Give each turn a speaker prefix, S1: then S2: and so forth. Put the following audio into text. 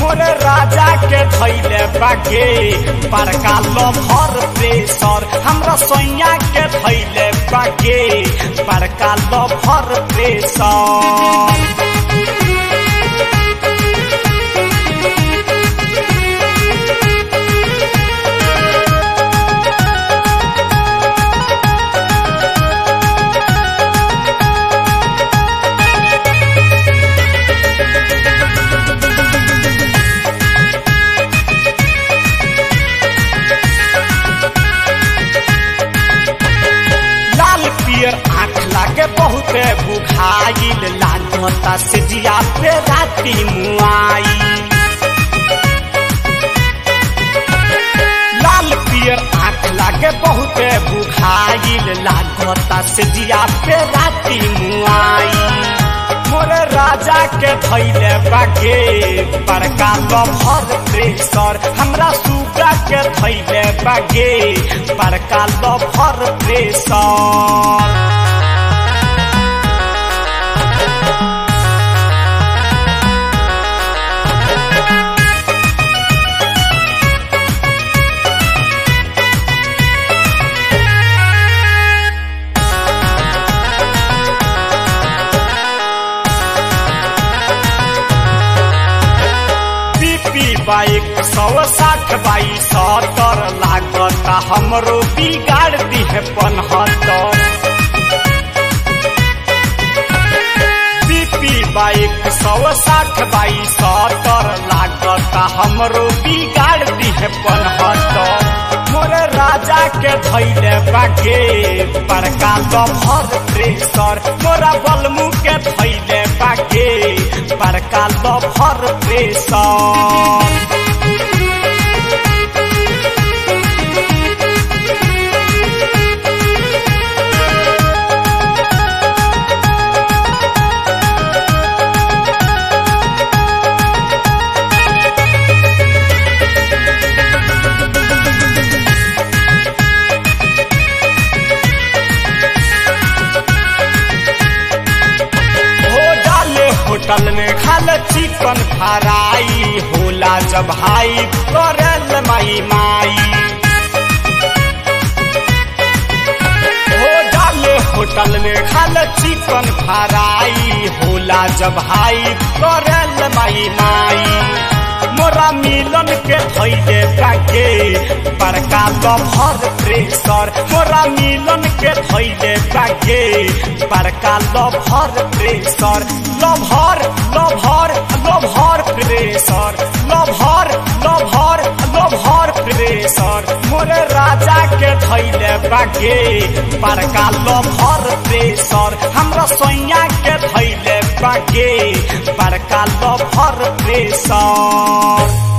S1: मोरे राजा के धैले बागे बड़का लभर प्रेशर हमरा सैया के धैले बागे बड़का लभर प्रेशर लाल पियर आँख लागे बहुते बुघाइल लागता से जिया पे राती मुआई लाल पियर आँख लागे बहुते बुघाइल लागता से जिया पे राती मुआई मोरे राजा के धैले बागे बड़का लभर प्रेशर हमरा सुगा के धैले बागे बड़का लभर प्रेशर बीपी बाइक सौ साठ बाई सत्तर लागता हमरो बिगाड़ दिहे पनहत्तर बीपी बाइक सौ साठ बाई सत्तर लागता हमरो बिगाड़ दिहे पनहत्तर मोरे राजा के धैले बागे बड़का लभर प्रेशर मोरा बलमू के धैले बागे बड़का लभर प्रेशर हो डाले होटल में खाल चिकन फ्राई होला जब हाई करल माई माई हो डाले होटल में खाल चिकन फ्राई होला जब हाई करल माई माई मोरा मिलन के धैले बागे बड़का लभर प्रेशर मोरा मिलन के धैले बागे बड़का lover pressure lover lover lover pressure lover lover lover pressure मोरे राजा के धैले बागे बड़का लभर प्रेशर हमरा सैया के धैले बागे बड़का लभर प्रेशर